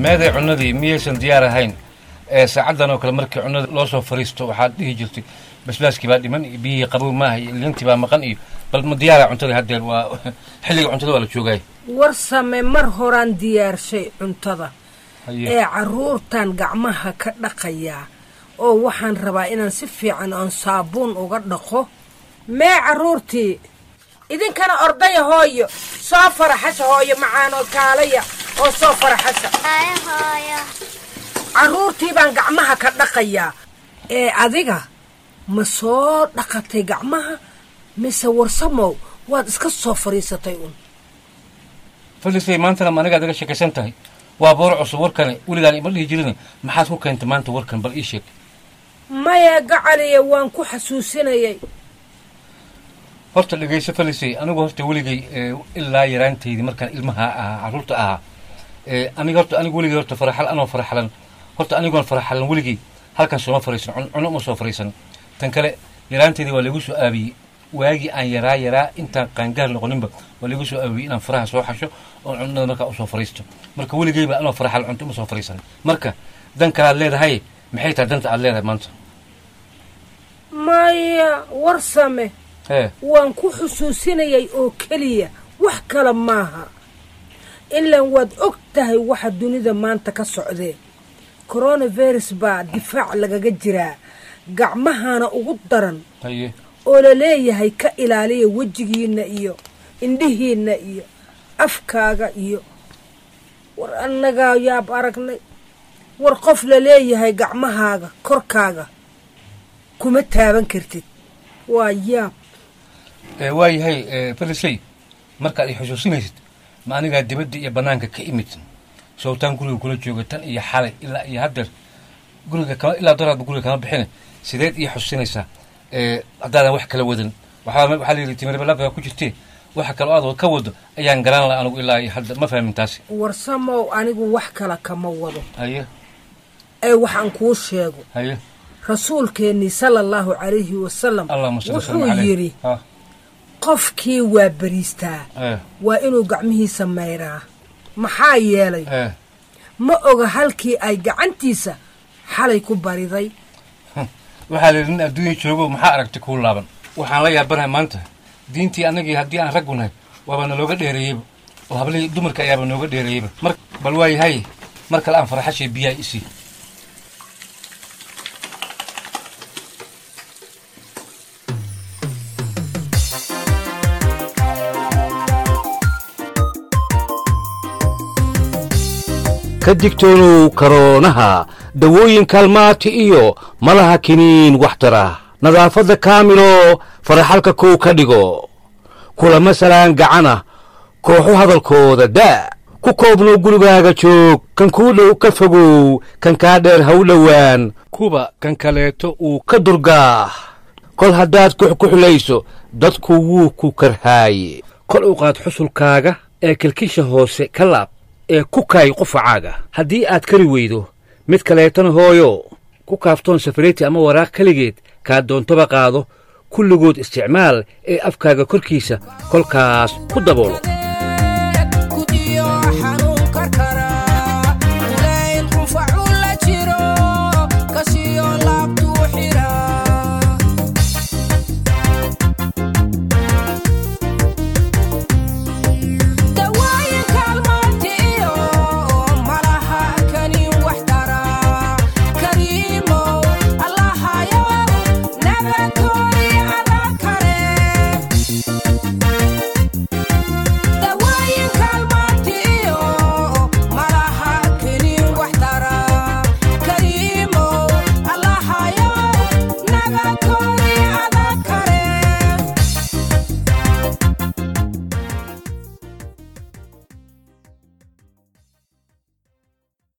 meeday cunnadii miyaysan diyaar ahayn ee saacaddan oo kale markii cunnada loo soo fariisto waxaad dhihi jirtay basbaaskii baa dhiman iyo biyihii qabow maaha iyo lintii baa maqan iyo bal ma diyaara cuntadii haddeer waa xilliga cuntada waa la joogaay warsame mar horaan diyaarshay cuntada Haye. ee carruurtan gacmaha ka dhaqayaa oo waxaan rabaa inaan si fiican oon saabuun uga dhaqo mee carruurtii idinkana ordaya hooyo soo faraxasha hooyo macaanoo kaalaya oo soo faraxasha carruurtii baan gacmaha ka dhaqayaa ee adiga ma soo dhaqatay gacmaha mise warsamow waad iska soo fadhiisatay un falisay maantana ma anigaad iga sheekaysan tahay waa boor cusub warkani weligaan ima dhihi jirin maxaad ku keentay maanta warkan bal ii sheeg maya gacaliya waan ku xasuusinayay horta dhegayso falisay anigu horta weligay ee, ilaa yaraantaydii markaan ilmaha ahaa carruurta ahaa ee, aniga horta anigu weligay horta faraxal anoo faraxalan horta anigoon faraxalan weligay halkan sooma fariisan cun- cuno uma soo fariisan tan kale yaraantaydii waa laigu soo aabiyey waagii aan yaraa yaraa intaan qaangaar noqoninba waa laigu soo aabiyey inaan faraha soo xasho oon cunnada markaa usoo fariisto marka weligayba anoo faraxal cunto uma soo fariisan marka dan kalaad leedahay maxay tahay danta aad leedahay maanta maya warsame ee waan ku xusuusinayay oo keliya wax kale maaha ilaan waad og tahay waxa dunida maanta ka socdee coronavirus baa difaac lagaga jiraa gacmahana ugu daran haye oo la leeyahay ka ilaaliya wejigiinna iyo indhihiinna iyo afkaaga iyo war annagaa yaab aragnay war qof la leeyahay gacmahaaga korkaaga kuma taaban kartid waa yaab ee waayahay ee, falisay markaad i xusuusinaysid ma anigaa dibadda iyo bannaanka ka imid sowtaan guriga kula jooga tan iyo xalay ilaa iyo haddeer guriga kama ilaa daraadba guriga kama bixine sideed ii xusuusinaysaa ee, haddaadan wax kala wadan waxaa waxaa la yidhi timirbalaaga ku jirtee waxa kaloo aad ka wado ayaan garan laha anigu ilaa iyo hadda ma fahmin taasi warsamow anigu wax kale kama wado haye ee waxaan kuu sheego haye rasuulkeennii sala allahu calayhi wasalam allahuma salli wuxuu wasallam caleyh yidhi ha qofkii waa beriistaa ee waa inuu gacmihiisa mayraa maxaa yeelay ee ma oga halkii ay gacantiisa xalay ku bariday waxaa la yidhi nin adduunya joogo maxaa aragtay kuu laaban waxaan la yaabanahay maanta diintii annagii haddii aan raggu nahay waaba nalooga dheereeyeyba oo hablihii dumarka ayaaba nooga dheereeyeyba mar bal waa yahay mar kale aan faraxashay biyaha isii ka digtoonow karoonaha dawooyin kaalmaati iyo malaha kiniin waxtara nadaafadda kaamilo faraxalka kow ka dhigo kulama salaan gacana kooxu hadalkooda daa ku koobnow gurigaaga joog kan kuu dhow ka fogow kan kaa dheer ha u dhowaan kuba kan kaleeto uu ka durgaah kol haddaad kuxkuxulayso dadku wuu ku karhaaye kol u qaad xusulkaaga ee kilkisha hoose ka laab ee ku kaay qufacaaga haddii aad kari weydo mid kaleetana hooyo ku kaaftoon safariti ama waraaq keligeed kaa doontoba qaado kulligood isticmaal ee afkaaga korkiisa kolkaas ku daboolo